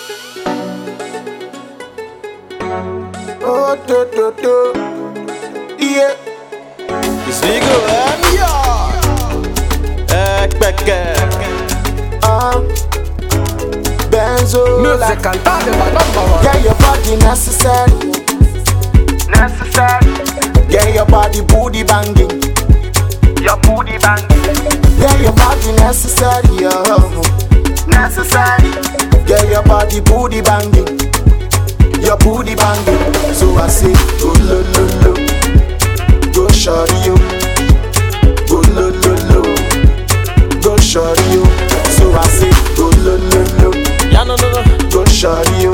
Oh, do, do, do. Yeah. Zigo M Ekpeke Um. Benzo. Music like, and talk about number one. Get your body necessary. Necessary, Get your body booty banging. your booty banging. Get your body necessary. Oh. Necessary, Get your body booty banging. Your booty banging. So I say, go lo lo lo. Go shorty you. Go lo lo lo. Go shorty you. So I say, go lo lo lo. Ya no no no Go shorty you.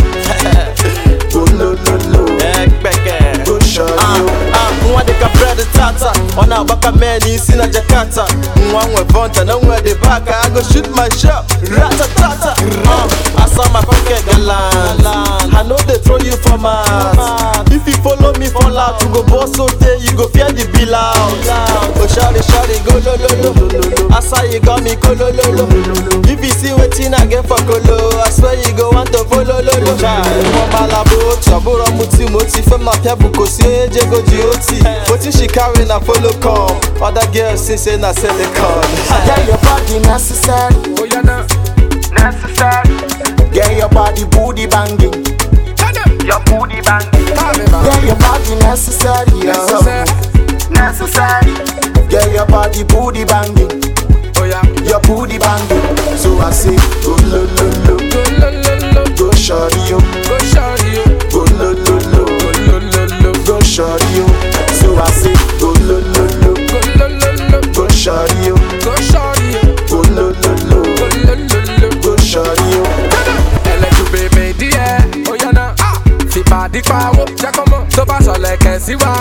Go lo lo lo. Ekpeke Go shorty Ah, you. ah, nwa dịka bred tata ọ na-agbaka mee n'isi na jakarta nwa nwe vonta na nwe dị baka i go shoot my shot ratatata uh, asa my pocket galan i no dey throw you for mouth if you follow me fall out you go burst so tey you go fear the bill out oh shawty shawty go lololo asa you got me kolololo if you see wetin i get for kolo i swear you go want to follow lolo wọn malabo otu ọbụrụ ọmụti ma oti fem na pịa bụ kosi onye jego ji oti wetin she carry na follow come other girls say say na silicon Get your body necessary. Oh, yeah, now. necessary, Get your body booty banging. Tell them. your booty banging. Call me, man. Get your body necessary. Necessary. Oh. Necessary, Get your body booty banging. Oh, yeah. Your booty banging. So I say, go lo lo lo. Go, lo, lo, lo. Go shorty you. Go, shawty, you. Go lo lo lo. Go, lo, lo, lo. Go shorty you. So I say, go lo lo lo. Go, lo, lo, lo. Go shorty you. Go, shawty, you. Go lo lo lo. Go, lo, lo, lo. Go shorty you. ẹlẹ́jú bèbè díẹ̀ ó yànnà fìpàdé pawó jákọ́mọ́ tó bá sọ̀lẹ̀ kẹ̀sí wa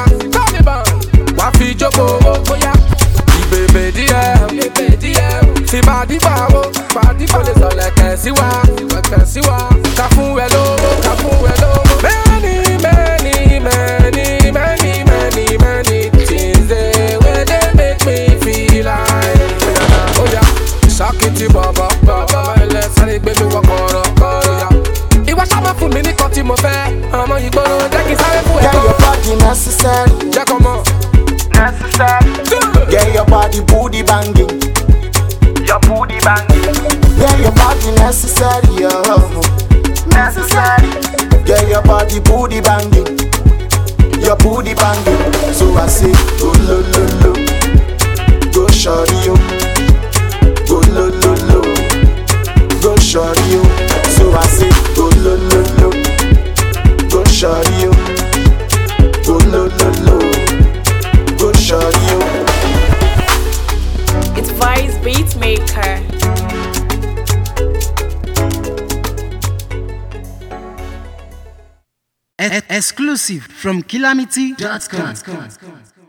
wá fi jókòó bóyá ìbèbè díẹ̀ fìpàdé pawó pàdé kò lè sọ̀lẹ̀ kẹ̀sí wa kẹ̀sí wa ká fún ẹ lówó ká fún ẹ lówó. many many many many many many things dey wey dey make me feel like. ó yá ṣàkìtì bọ̀bọ̀ bọ̀bọ̀ ilẹ̀ sáré gbé mi wọ kọ̀rọ̀ kọ̀rọ̀ yá. ìwà sábà fún mi nìkan tí mo fẹ́ ọmọ ìgboro jẹ́ kí n sáré fún Get ẹ̀kọ́. your body necessary. jẹ́ kọ́ mọ̀. necessary, Get your body booty banging. your booty banging. Get your body necessary. Oh. Necessary, Get your body booty banging. Your booty banging. So I say, go lo lo lo. Go shorty you. Go lo lo lo. Go shorty you. So I say, go lo lo lo. Go shorty you. Go lo lo lo. Go shorty you. It's Vice Beatmaker. E- exclusive from calamity.com.